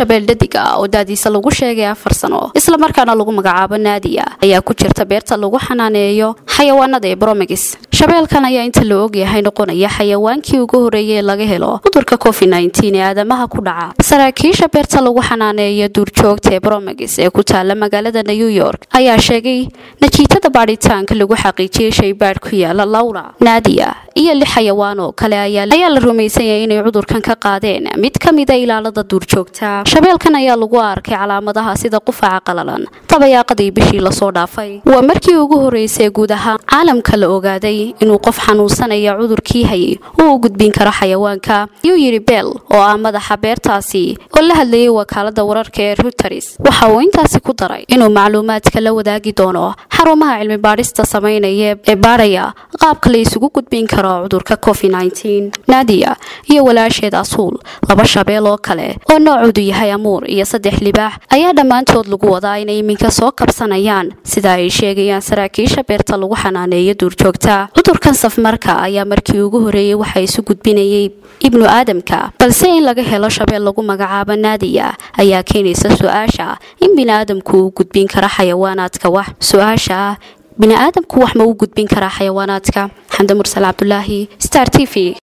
shabeel dhadig ah oo daadiisa lagu sheegay afar sano islamarkaana lagu magacaabo naadiya ayaa ku jirta beerta lagu xanaaneeyo xayawaanada ee bromegis shabeelkan ayaa inta la ogyahay noqonaya xayawaankii ugu horeeyay ee laga helo cudurka covid ee aadamaha ku dhaca saraakiisha beerta lagu xanaaneeyo duurjoogta ee bromegis ee ku taala magaalada new york ayaa sheegay natiijada baadhitaanka lagu xaqiijiyey shaybaadh ku yaala lawra naadiya iyo lix xayawaan oo kale ayaa la rumaysanyay inay cudurkan ka qaadeen mid ka mida ilaalada duurjoogta shabeelkan ayaa lagu arkay calaamadaha sida qufaca qalalan dabayaaqadii bishii lasoo dhaafay waa markii ugu horeysay guud ahaan caalamka la ogaaday inuu qof xanuunsanaya cudurkii hayay uu u gudbin karo xayawaanka ayuu yidhi beel oo ah madaxa beertaasi oo la hadlayay wakaalada wararka ee ruteris waxa uu intaasi ku daray inuu macluumaadka la wadaagi doono xarumaha cilmi baadhista samaynaya ee baadhaya qaabka la isugu gudbin karo cudurka covid naadiya iyo walaasheed asuul laba shabeel oo kale oo noocoodu yahay amuur iyo saddex libaax ayaa dhammaantood lagu wadaa inay iminka soo kabsanayaan sida ay sheegayaan saraakiisha beerta lagu xanaaneeyo duurjoogta cudurkan safmarka ayaa markii ugu horeeyey waxa isu gudbinayay ibnu aadamka balse in laga helo shabeel lagu magacaabo naadiya ayaa keenaysa su-aasha in biniaadamku uu gudbin kara xayawaanaadka wax su-aasha bini aadamku wax ma u gudbin karaa xayawaanaadka xamde mursal cabdulaahi star t v